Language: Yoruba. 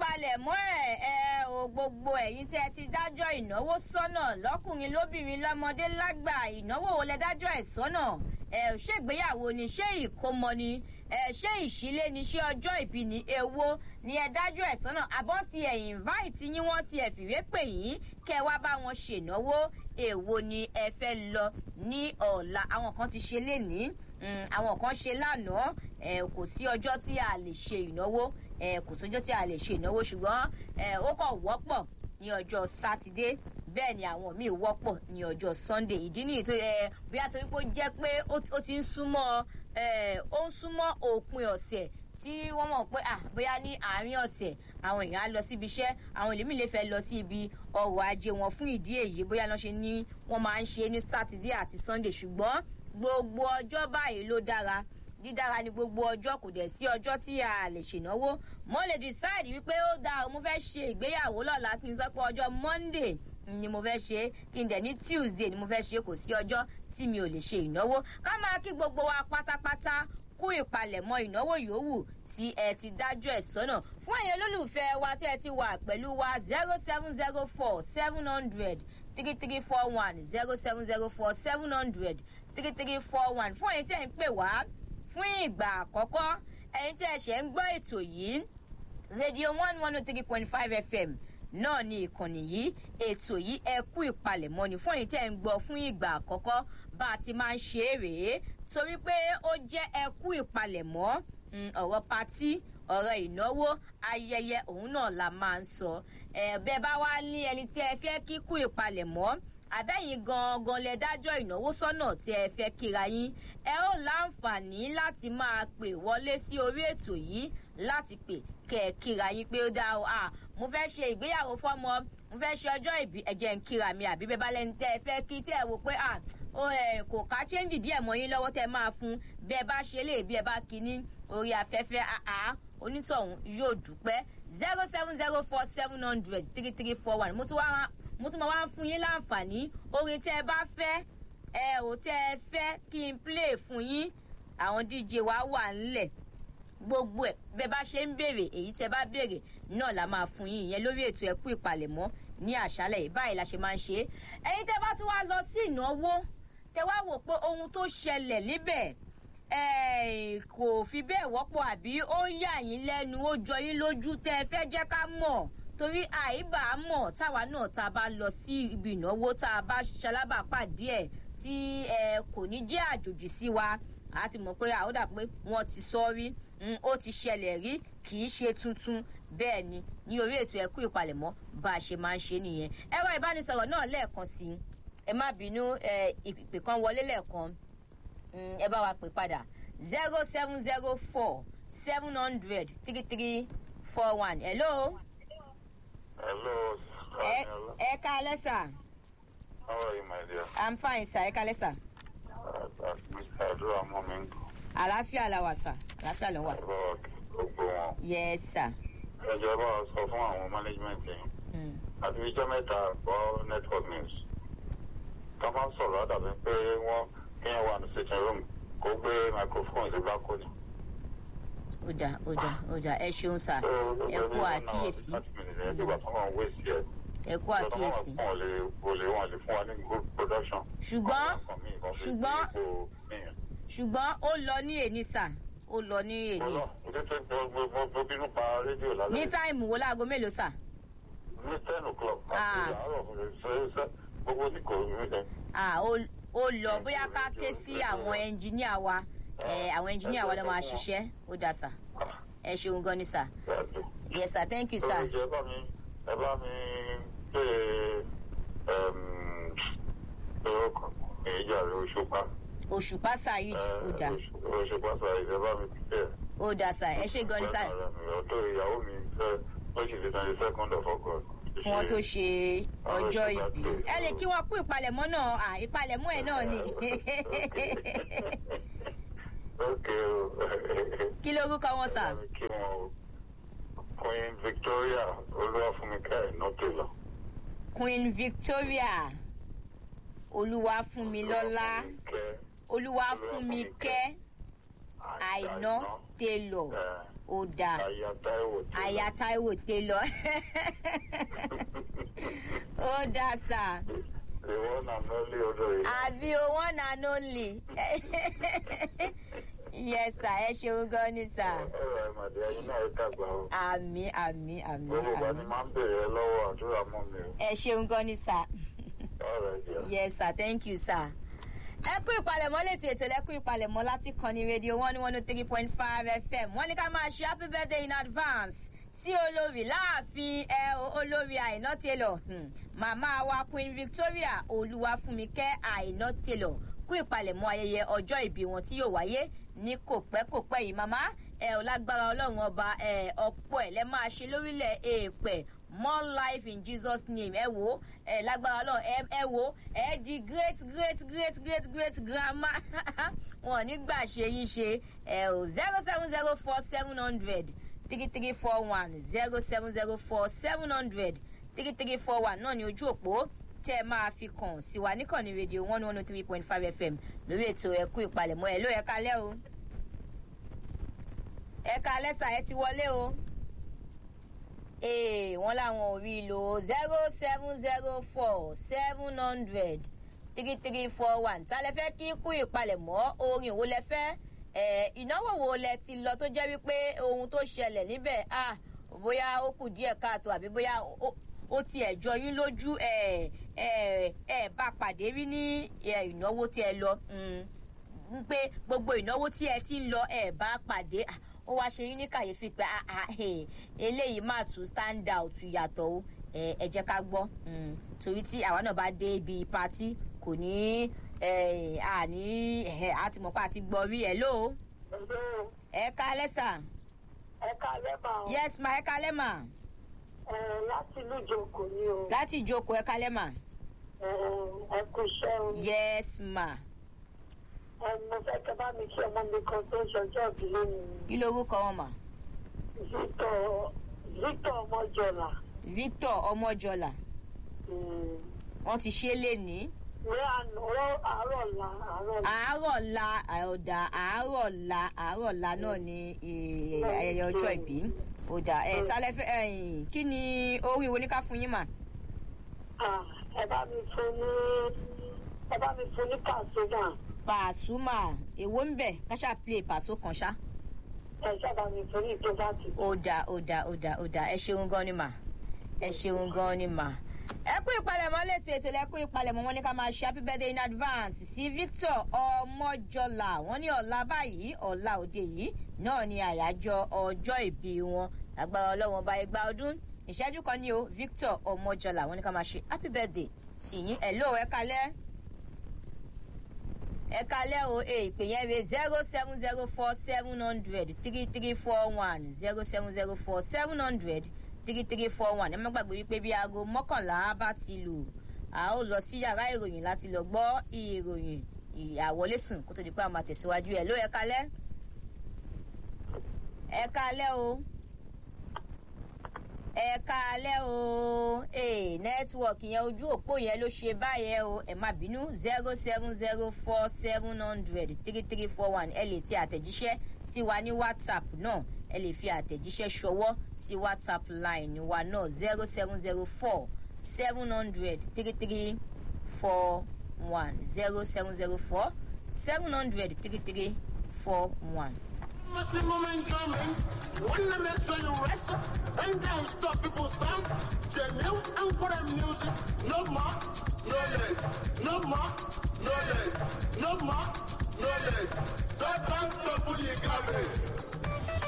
ìpalẹ̀mọ́ ẹ̀ ẹ o gbogbo ẹ̀yin tẹ́ ẹ ti dájọ́ ìnáwó sọ́nà lọ́kùnrin lóbìnrin lọ́mọdé lágbà ìnáwó wo lẹ dájọ́ ẹ̀ sọ́nà ẹ ṣègbéyàwó ni ṣé ìkómọ ni ẹ ṣé ìṣílé ni ṣé ọjọ́ ìbí ni èwo ni ẹ dájọ́ ẹ̀ sọ́nà àbọ̀ ti ẹ̀ invite yín wọ́n ti ẹ̀ fìwé pè yín kẹ́ ẹ wá bá wọn ṣènáwó èwo ni ẹ fẹ́ lọ ní ọ̀la àwọn kan ti ṣe lénìí àwọn kan ṣe lánàá ẹ kò sí ọjọ́ tí a lè ṣe ìnáwó ẹ kò sọjọ́ tí a lè ṣe ìnáwó ṣùgbọ́n ẹ ó kàn wọ́pọ̀ ní ọjọ́ sátidé bẹ́ẹ̀ ni àwọn míì wọ́pọ̀ ní ọjọ́ sunday ìdí nìyí tó ẹ bóyá torí pé ó jẹ́ pé ó ti ń súnmọ́ ẹ ó ń súnmọ́ òpin ọ̀sẹ̀ tí wọ́n mọ̀ pé ah bóyá ní àárín ọ̀sẹ̀ àwọn èèyàn á lọ síbi iṣẹ́ àwọn èlèmí lè fẹ́ lọ sí ibi ọrọ̀ ajé wọn fún ìdí èyí bóyá lọ́n ṣe ní wọ́n máa ń ṣe ní sátidé àti sunday ṣùgbọ́n gbogbo ọjọ́ báyìí ló dára dídára ni gbogbo ọjọ́ kò dẹ̀ sí ọjọ́ tí a lè ṣènáwó mo lè decide wípé ó dáa mo fẹ́ ṣe ìgbéyàwó lọ́la kí n sọ pé ọjọ́ monday ni mo fẹ́ ṣe kí n dẹ̀ ní tuesday ni mo fẹ́ ṣe kò sí ọjọ́ tí mi ò lè ṣe ìnáwó ká máa kí gbogbo wa pátápátá kú ìpalẹ̀mọ́ ìnáwó yòówù tí ẹ ti dájọ́ ẹ̀ sọ́nà fún ẹ̀yin olólùfẹ́ wa tí ẹ ti wà pẹ̀lú wa zero seven zero four seven hundred three three four one zero seven zero four seven hundred three three four one fún ẹ̀yin tí ẹ̀ ń pè wá fún ìgbà àkọ́kọ́ ẹ̀yin tí ẹ ṣẹ̀ ń gbọ́ ètò yìí rédíò one one oh three point five fm náà ni ìkànnì yìí ètò yìí ẹ kú ìpalẹ̀mọ́ ni fún ẹ̀yin tí ẹ ń gbọ́ fún ìgbà àkọ́kọ́ bá a ti máa ń ṣe é rèé torí pé ó jẹ́ ẹ kú ìpalẹ̀mọ́ ọ̀rọ̀ patí ọ̀rọ̀ ìnáwó ayẹyẹ òun náà la máa ń sọ bẹ́ẹ̀ bá wá ní ẹni tí ẹ fẹ́ kíkú ìpalẹ̀mọ́ àbẹ́yìn gangan lẹ dájọ́ ìnáwó sọ́nà tí ẹ fẹ́ kíra yín ẹ ó láǹfààní láti máa pè wọlé sí orí ètò yìí láti pè kẹ ẹ kíra yín pé ó dá o à mo fẹ́ ṣe ìgbéyàwó fọ́mọ mo fẹ́ ṣe ọjọ́ ìbí ẹ̀jẹ̀ ń kíra mi àbí bẹ́ẹ̀ bá lẹ́ni tẹ́ ẹ fẹ́ kí tẹ́ ẹ wò pé à ó ẹ kò ká chẹ́ǹjì díẹ̀ mọ́ yín lọ́wọ́ tẹ́ ẹ máa fún bẹ́ẹ̀ bá ṣe lè bí ẹ bá kí ní orí afẹ́fẹ́ àá onítọ̀hún yóò dúpẹ́ zero seven zero four seven hundred three three four one mo tún wá mo tún máa wá ń fún yín láǹfààní orin tẹ́ ẹ bá fẹ́ ẹ ò tẹ́ ẹ fẹ́ kí n play fún yín àwọn dj wa wà ńlẹ̀ gbogbo ẹ̀ bẹ́ẹ̀ bá ṣe ń béèrè èyí tẹ́ bá béèrè náà la máa fún yín ìyẹn lórí ètò ẹ̀kú ìpalẹ̀mọ́ ní àṣálẹ̀ yìí báyìí la ṣe máa ń ṣe é ẹ̀yin tẹ́ bá tún wá lọ sí ìnáwó tẹ́ wá wò pé ohun tó ṣẹlẹ̀ níbẹ̀ kò fi bẹ́ẹ̀ wọ́pọ̀ àbí ó ń yà yín lẹ́nu ó jọ yín lójú tẹ́ ẹ fẹ́ jẹ́ ká mọ̀ torí àìbá mọ̀ táwa náà tá a bá lọ sí ibi ìnáwó tá a bá ṣalábàápàdé ẹ̀ tí ẹ kò ní jẹ́ àjòjì sí wa a ti mọ̀ pé àwòdà pé wọ́n ti sọ rí ó ti ṣẹlẹ̀ rí kì í ṣe tuntun bẹ́ẹ̀ ni ní orí ètò ẹ̀kú ìpalẹ̀mọ́ bá a ṣe máa ń ṣe nìyẹn ẹ̀rọ ìbánisọ̀rọ̀ náà lẹ́ẹ̀kan sí i ẹ má bínú ìpè kan wọlé lẹ́ẹ̀kan ẹ bá wa pè padà zero seven zero four seven hundred three three four one hello. Hello. ẹ ẹ kálẹ́ sà. How are you, my dear? i'm fine sà ẹ kálẹ́ sà. Uh, uh, Mr. Adura Momingo. àlàáfíà la wà sà àlàáfíà ló wà. Ẹ̀rọ gbogbo wọn. yes sà. Ẹjọ́ bá wa sọ fún àwọn management yẹn. Mm. Àti ìjọ mẹ́ta gbọ́ network news. Ká máa sọ̀rọ̀ àdàbí pé wọ́n kéèyàn wà ní sitting room kó gbé microphone sí gbáko ni. ó dà ó dà ó dà ẹ ṣeun sà ẹ kú àkíyèsí ẹ kú àkíyèsí. ṣùgbọ́n ṣùgbọ́n ṣùgbọ́n ó lọ ní èní sà ó lọ ní èní. ní táìmù wo láago mélòó sà. ní ten o'clock. Ah. gbogbo ní kò rí ẹ. Ah, ó ó lọ bóyá ká ké sí àwọn ẹnjìníà wa ẹ àwọn ẹnjìníà wa ló máa ṣiṣẹ́ ó dà sà ẹ ṣeun gan ni sà yes sir thank you sir. ẹ bá mi ẹ bá mi pé orúkọ ìjà rẹ òṣùpá. òṣùpá saheed ó dà òṣùpá sàrẹ̀ ẹ bá mi pè é. ó dà sà ẹ ṣe gan ni sà ọ̀dọ́ ìyàwó mi fẹ́ ó sì fi twenty second of august. fún wọn tó ṣe ọjọ́ ìbí ẹ lè kí wọn kú ìpalẹ̀mọ́ náà à ìpalẹ̀mọ́ ẹ̀ náà ni ok o. kí lórúkọ wọn sà. kí wọn o. queen victoria olúwàfúnmikẹ́ ìnátòlá. queen victoria olúwafúnmilọ́lá olúwafúnmikẹ́ àìná taylor ó dáa Aya Táíwò tí. aya taiwo taylor ó dáa sà The one and only olórí. àbí o one and only yes sà ẹ ṣeun gan ni sà Ọ̀rọ̀ ìmọ̀dé ẹyin náà ẹ dàgbà o. àmì àmì àmì Gbogbo ìgbà ni àmì máa ń bèrè ẹ lọ́wọ́ àdúrà mọ́ mi o. ẹ ṣeun gan ni sà. Ọ̀rọ̀ ìjẹ́. yes sir thank you sir. ẹ kú ìpalẹ̀mọ́ létí ètò ẹ̀kú ìpalẹ̀mọ́ láti kàn ní rédíò one one oh three point five fm wọ́n ní ká máa ṣe happy birthday in advance sí olórí láàfin ẹ olórí àìná taylor hmm. màmá wa queen victoria olúwafúnmikẹ́ àìná taylor kú ìpalẹ̀mọ́ ayẹyẹ ọjọ́ ìbí wọn tí yóò wáyé ní kò pẹ́ kò pẹ́ yìí màmá ẹ ò lágbára ọlọ́run ọba ẹ ọ̀pọ̀ ẹ̀ lẹ́ máa ṣe lórílẹ̀ èèpẹ̀ more life in jesus name ẹ wo ẹ lágbára ọlọ́run ẹ ẹ wo ẹ di great great great great great grandma wọn ò ní gbà ṣe yín ṣe ẹ o zero seven zero four seven hundred three three four one zero seven zero four seven hundred three three four one náà ní ojú òpó tẹ́ ẹ máa fi kàn sí wa níkànnì rédíò one one oh three point five fm lórí ètò ẹ̀kú ìpalẹ̀mọ́ ẹ̀ ló ẹ̀ kalẹ́ o ẹ̀ kalẹ́ sà ẹ ti wọlé o ee wọn làwọn ò rí i lò zero seven zero four seven hundred three three four one ta lẹ fẹ́ kí kú ìpalẹ̀mọ́ orin wo lẹ fẹ́ ẹ̀ ìnáwó wo lẹ ti lọ tó jẹ́ wípé ohun tó ṣẹlẹ̀ níbẹ̀ ah bóyá ó kù díẹ̀ káàtó àbí bóyá ó ó ti ẹ̀ jọ yín lójú ẹ̀ ẹ̀ ẹ̀ bá pàdé rí ní ẹ̀, ìnáwó tí ẹ lọ ń pé gbogbo ìnáwó tí ẹ ti ń lọ ẹ̀ bá pàdé ah, ó wá ṣe yín ní kàyéfì pé ah, ah, eh, eléyìí máa tún stand out yàtọ̀ o ẹ ẹ jẹ́ ká gbọ́ mm, torí tí àwa náà bá dé ibi patí kò ní ẹ àní ẹ á ti mọ̀ pé a ti gbọ́ rí ẹ ló Hello, ẹ ká lẹ́sà ẹ káalẹ́ mà o. yes ma ẹ ká lẹ́mà Ẹ, láti ìlú ìjòkó ni o. láti ìjókòó ẹ ká lẹ́mà Ẹ, ẹ kú iṣẹ́ o. yes ma Ẹ, mo fẹ́ kẹ́ bá mi kí ọmọ mi kan tó ń ṣọjọ́ ìbí lónìí. kí lorúkọ wọn mà Victor Victor Ọmọjọlá. victor ọmọjọlá Mm. wọn ti ṣe é lénìí Ní àná ọ̀rọ̀ àárọ̀ la àárọ̀ la. àárọ̀ la ọ̀dà àárọ̀ la àárọ̀ la náà ni eh, ayẹyẹ ọjọ́ ìbí ọ̀dà ẹ̀ tálẹ́ fẹ́ ẹ̀yìn kí ni orí wo ní ká fún yín mà. Ah, Ẹ bá mi fún ní ẹ bá mi fún ní Pasuma. pàṣùmà èwo ń bẹ̀ káṣá play pàṣọ kan ṣá. Ẹ sábà mi fún ní ìjọba ti. ọ̀dà ọ̀dà ọ̀dà ọ̀dà ẹ ṣeun gan ni mà ẹ ṣeun gan ni mà. ẹ kú ìpalẹ̀mọ́ létò ètò ẹ kú ìpalẹ̀mọ́ wọn ní ká máa ṣe happy birthday in advance sí victor ọmọjọlá wọn ní ọ̀la báyìí ọ̀la òde yìí náà ni àyájọ́ ọjọ́ ìbí wọn agbára ọlọ́wọ́n bá igba ọdún ìṣẹ́jú kan ní o victor ọmọjọlá wọn ní ká máa ṣe happy birthday sí yín ẹ̀ lóò ẹ kalẹ́ ẹ kalẹ́ o e ìpè yẹn re zero seven zero four seven hundred three three four one zero seven zero four seven hundred three three four one ẹ má gbàgbé wípé bí aago mọ́kànlá bá ti lù a ó lọ sí yàrá ìròyìn láti lọ gbọ́ ìròyìn ìyàwọlésùn kó tó di pé a máa tẹ̀síwájú ẹ̀ ló ẹ kalẹ́ ẹ kalẹ́ o ẹ káalẹ́ o ee nẹ́tíwọ̀kì yẹn ojú òpó yẹn ló ṣe báyẹn o ẹ má bínú zero seven zero four seven hundred three three four one ẹ lè ti àtẹ̀jíṣẹ́ sí wa ní whatsapp náà ẹ lè fi àtẹ̀jíṣẹ́ ṣọwọ́ sí whatsapp line wa náà zero seven zero four seven hundred three three four one zero seven zero four seven hundred three three four one. Maximum enjoyment. Wanna make sure you rest. Bend down, stop people sound. Genuine and for the music. No more, no less. No more, no less. No more, no less. Don't stop what you got